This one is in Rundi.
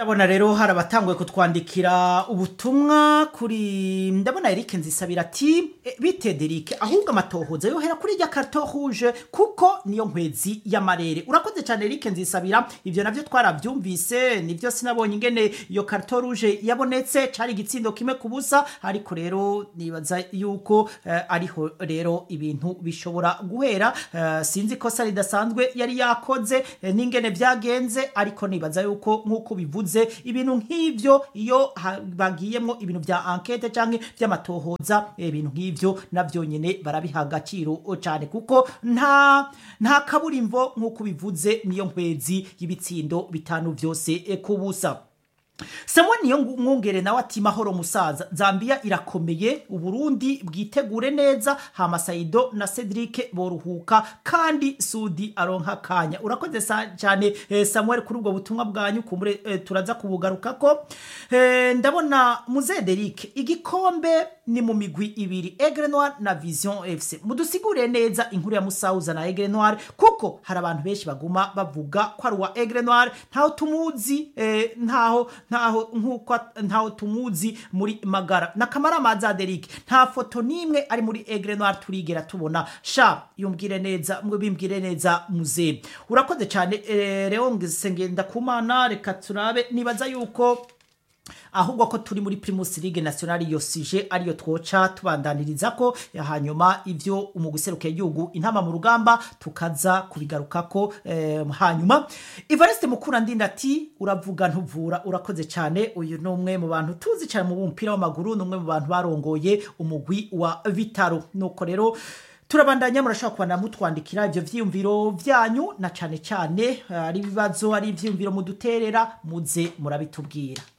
ndabona rero hari abatanguye kutwandikira ubutumwa kuri ndabona Eric Nzisabira ati "E, bite Derek ahubwo amatohoza yohera kuri rya carton rouge kuko niyo nkwezi y'amarere urakoze cyane Eric Nzisabira ivyo navyo twaravyumvise nivyo sinabonye ingene iyo carton rouge yabonetse cari igitsindo kimwe ku busa ariko rero nibaza yuko eh, ariho rero ibintu bishobora guhera eh, sinzi ko sari ridasanzwe yari yakoze eh, n'ingene vyagenze ariko nibaza yuko nk'uko bivuze ibintu nk'ivyo iyo ha- bagiyemwo ibintu vya enquete canke vy'amatohoza eh, ibintu nk'ivyo navyo nyene barabiha agaciro cane kuko nta nta kaburimbo nk'uko bivuze niyo nkwezi y'ibitsindo bitanu vyose eh, ku busa Samuel niyo ngu- mwungere nawe ati mahoro musaza Zambia irakomeye Uburundi bwitegure neza hama Saido na Cedric boruhuka kandi Sudi aronka kanya urakoze sa- cyane eh, Samuel kuri ubwo butumwa bwanyu kumure eh, turaza kubugarukako eh, ndabona muze Derek igikombe ni mu migwi ibiri Aigle Noir na Vision FC mudusigure neza inkuru ya Musauza na Aigle Noir kuko hari abantu benshi baguma bavuga ko ari uwa Aigle Noir ntaho tumuzi eh, ntaho ntaho nkuko ntaho tumuzi muri magara na kamara maza Derek nta foto nimwe ari muri Aigle Noir turigera tubona sha yumbwire neza mwe bimbwire neza muze urakoze cyane eh, rero ngenda kumana reka turabe nibaza yuko ahubwo ko turi muri Primus League National iyo sije ariyo twoca tubandaniriza ko hanyuma ivyo umuguseruke igihugu intama mu rugamba tukaza kubigarukako eh, hanyuma Evariste Mukura ndinda ati uravuga ntuvura urakoze cyane uyu ni umwe mu bantu tuzi cyane mu mupira w'amaguru ni umwe mu bantu barongoye umugwi wa Vitaro nuko rero turabandanya murashobora kubana mutwandikira ibyo vyiyumviro vyanyu na cane cane eh, ari ibibazo ari ivyiyumviro muduterera muze murabitubwira